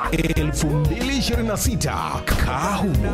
2026 Kahumo.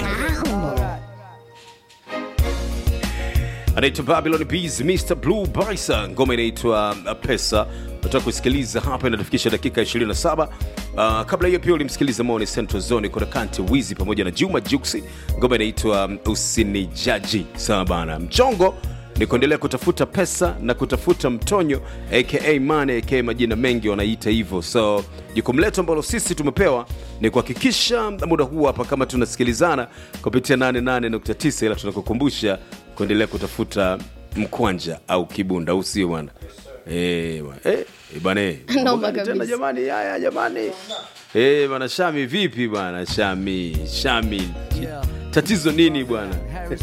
anaitwa Babylon Bees, Mr Blue Bison, ngoma inaitwa uh, Pesa. Nataka kusikiliza hapa, inatufikisha dakika 27. Uh, kabla hiyo pia ulimsikiliza Moni Central Zone kuna Kante Wizi pamoja na Juma Juksi, ngoma inaitwa um, Usinijaji. Sawa bana, mchongo ni kuendelea kutafuta pesa na kutafuta mtonyo aka money aka majina mengi wanaita hivyo. So jukumu letu ambalo sisi tumepewa ni kuhakikisha muda huu hapa kama tunasikilizana kupitia 88.9, ila tunakukumbusha kuendelea kutafuta mkwanja au kibunda, au sio bwana? Eh bwana, eh eh, bwana eh. Noma Mambo gani tena kabisa. jamani, haya jamani. Eh bwana Shami, vipi bwana Shami? Shami, tatizo nini bwana?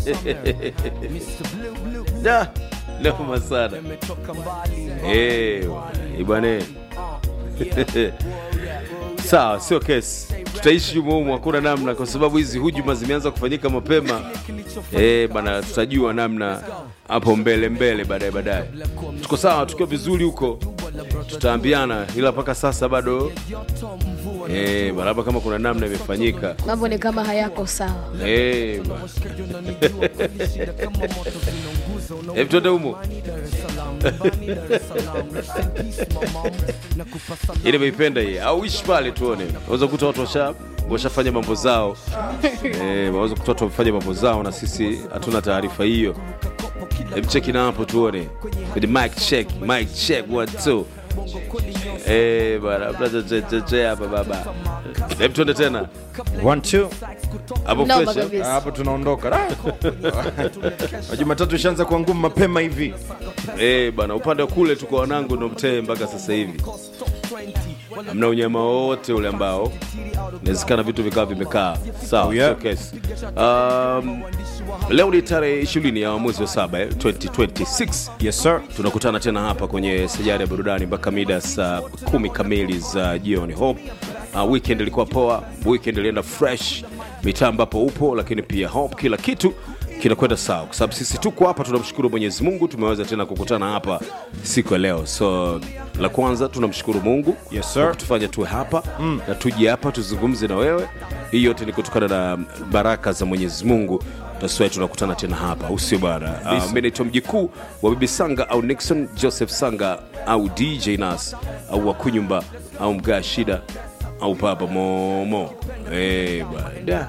Da, noma sana. Eh bwana, eh, bwana. Sawa, sio kesi, tutaishi humo humo, hakuna namna, kwa sababu hizi hujuma zimeanza kufanyika mapema. Eh bana, tutajua namna hapo mbele mbele, baadaye baadaye. Tuko sawa, tukiwa vizuri huko tutaambiana, ila mpaka sasa bado eh bana, hapa kama kuna namna imefanyika mambo ni kama hayako sawa eh bana. Hebu tuende humo. Ile meipenda hii au ishi pale tuone. Unaweza kukuta watu washa washafanya mambo zao. Eh, waweza kukuta watu wamefanya mambo zao na sisi hatuna taarifa hiyo. Hebu cheki na hapo tuone. Kwenye mic check, mic check one two. Eh, bana, brother che che che hapa baba. Hebu tuende tena. One, two. Hapo Noma fresh. eh? kabisa. hapo tunaondoka Ah. jumatatu ishaanza kuwa ngumu mapema hivi Eh, bana upande wa kule tuko wanangu ndo mtee mpaka sasa hivi. Hamna unyama wowote ule ambao inawezekana vitu vikawa vimekaa sawa. Oh, yeah. sio kesi. Um, leo ni tarehe 20 ya mwezi wa saba eh, 2026 yes sir tunakutana tena hapa kwenye sajari ya burudani mpaka mida saa kumi kamili za jioni. Hope uh, weekend ilikuwa poa, weekend ilienda fresh, mitaa ambapo upo, lakini pia hope kila kitu kinakwenda sawa, kwa sababu sisi tuko hapa, tunamshukuru Mwenyezi Mungu, tumeweza tena kukutana hapa siku ya leo. So la kwanza tunamshukuru Mungu Yes, sir. kwa kutufanya tuwe hapa na tuje hapa tuzungumze na wewe. Hii yote ni kutokana na baraka za Mwenyezi Mungu. That's why tunakutana tena hapa, au sio bwana? Uh, mimi naitwa mjikuu wa Bibi Sanga au Nixon Joseph Sanga au DJ Nas au Wakunyumba au Mgaa Shida au Papa Momo. Eh bwana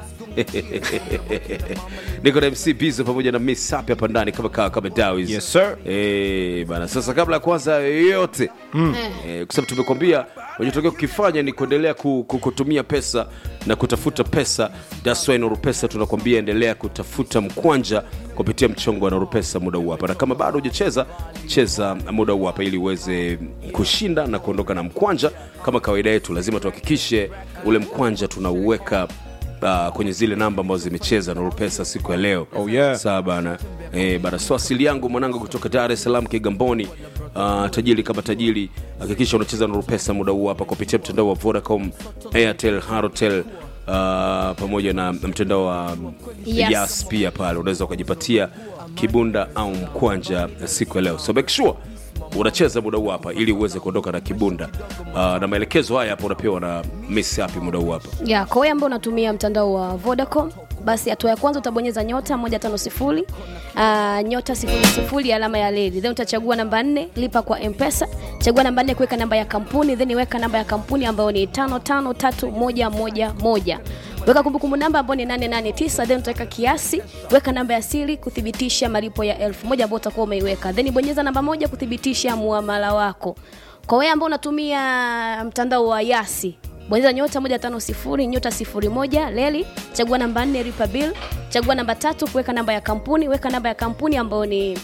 niko na MC Bizo pamoja na Miss Sapi hapa ndani kama kawa kama Dawis. Yes, sir. Eh, bana sasa kabla ya kwanza yote eh, kwa sababu tumekwambia unachotokea kukifanya ni kuendelea ku- ku- kutumia pesa na kutafuta pesa. That's why Nuru Pesa tunakwambia endelea kutafuta mkwanja kupitia mchongo wa Nuru Pesa muda huu hapa, na kama bado hujacheza cheza muda huu hapa ili uweze kushinda na kuondoka na mkwanja. Kama kawaida yetu, lazima tuhakikishe ule mkwanja tunauweka uh, kwenye zile namba ambazo zimecheza Nuru Pesa siku ya leo. Oh, yeah. Sawa bana. Eh, bana so asili yangu mwanangu kutoka Dar es Salaam Kigamboni. Uh, tajiri kama tajiri, hakikisha unacheza Nuru Pesa muda huu hapa kupitia mtandao wa Vodacom, Airtel, Halotel uh, pamoja na mtandao wa Yes. Yas pia pale unaweza ukajipatia kibunda au mkwanja siku ya leo. So make sure unacheza muda huu hapa ili uweze kuondoka na kibunda. Uh, na maelekezo haya hapa unapewa na Miss Happy muda huu hapa. ya kwa wewe ambao unatumia mtandao wa Vodacom basi hatua ya kwanza utabonyeza nyota 150 uh, nyota 00 alama ya leli then utachagua namba 4 lipa kwa mpesa chagua namba 4 kuweka namba ya kampuni then weka namba ya kampuni ambayo ni 553111 weka kumbukumbu namba ambayo ni 889 then utaweka kiasi weka namba ya siri kuthibitisha malipo ya 1000 ambayo utakuwa umeiweka then bonyeza namba moja kuthibitisha muamala wako kwa wewe ambao unatumia mtandao wa Yasi bonyeza nyota 150 nyota 01 leli chagua namba 4 lipa bill chagua namba tatu kuweka namba ya kampuni weka namba ya kampuni ambayo ni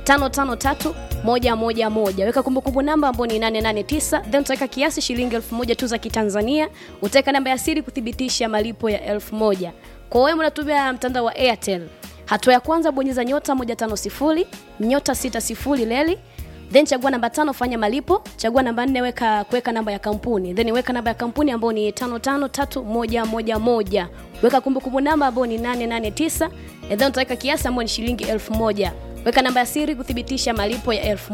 553111 weka kumbukumbu namba ambayo ni 889 then utaweka kiasi shilingi 1000 tu za kitanzania utaweka namba ya siri kuthibitisha malipo ya 1000 kwa wewe unatumia mtandao wa airtel hatua ya kwanza bonyeza nyota 150 nyota 60 leli then chagua namba tano fanya malipo chagua namba nne weka kuweka namba ya kampuni then weka namba ya kampuni ambayo ni 553111 weka kumbukumbu namba ambayo ni 889 and then utaweka kiasi ambayo ni shilingi 1000 weka namba ya siri kuthibitisha malipo ya 1000